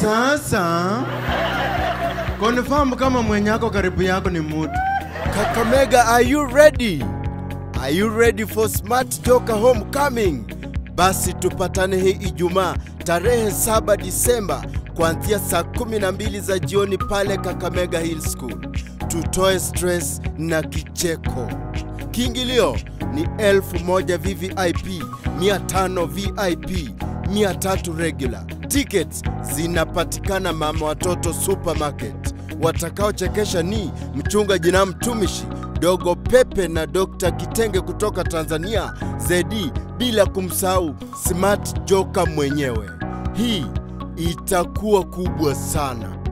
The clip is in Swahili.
Sasa confirm kama mwenye ako karibu yako ni mutu. Kakamega, are you ready? Are you ready for Smart Joker Homecoming? Basi tupatane hii Ijumaa tarehe 7 Disemba kuanzia saa 12 za jioni pale Kakamega Hill School. Tutoe stress na kicheko. Kiingilio ni elfu moja VVIP, 500 VIP, 300 regular. Tickets zinapatikana Mama Watoto Supermarket. Watakaochekesha ni mchungaji na mtumishi Dogo Pepe na Dr. Kitenge kutoka Tanzania, Zedi, bila kumsahau Smart Joker mwenyewe. Hii itakuwa kubwa sana.